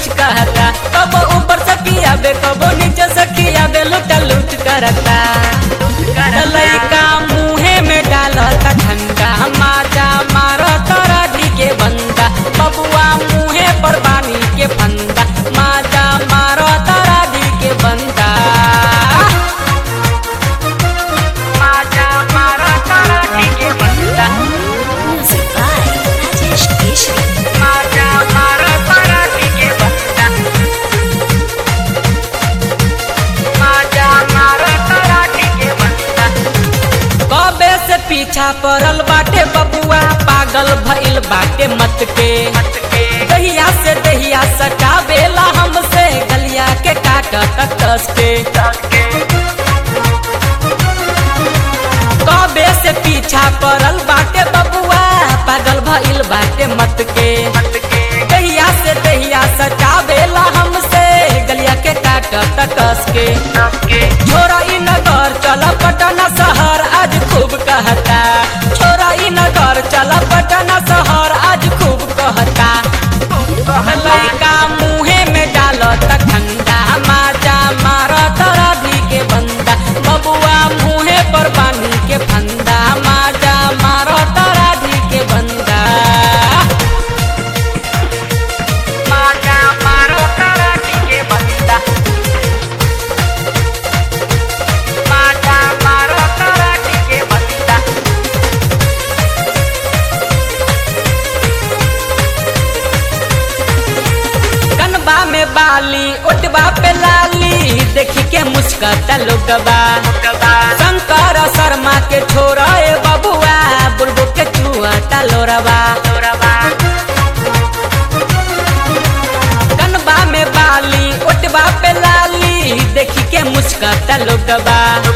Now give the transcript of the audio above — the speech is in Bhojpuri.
कुछ कहता कबो ऊपर से कियाबे कबो नीचे से कियाबे लुटा लुट करता लइका मुहे में डालता ठंडा माजा मारता राधी के बंदा बबुआ मुहे पर बानी के फंदा माजा मारता राधी के बंदा माजा मारता राधी के बंदा Music by Rajesh Keshri. माजा मारता राधी के बंदा माजा मारता राधी के बंदा कबे से पीछा पड़ल बाटे बबुआ पागल भइल बाटे मत के दहिया से दहिया सटावेला हमसे गलिया के काटत कस के कबे से पीछा पड़ल बाटे बबुआ पागल भइल बाटे मत के दहिया से दहिया सटावेला हमसे गलिया के काटत कस के छोरा ई नगर चला पटना शहर आज खूब कहता छोरा ई नगर चला पटना शहर आज खूब कहता लइका मुहे में डालत ठंडा माजा मारत राधी के बंदा बबुआ मुहे पर बानी के फंदा माजा मारत राधी के बंदा माजा मारत राधी के बंदा माजा मारत राधी के बंदा कनबा में बाली ओटबा पे लाली देखी के मुस्कता लोगबा शंकर शर्मा के छोरा ए बबुआ बुलबुल के चुआता लोरबा कनबा में बाली ओटबा पे लाली देखी के मुस्कता लोगबा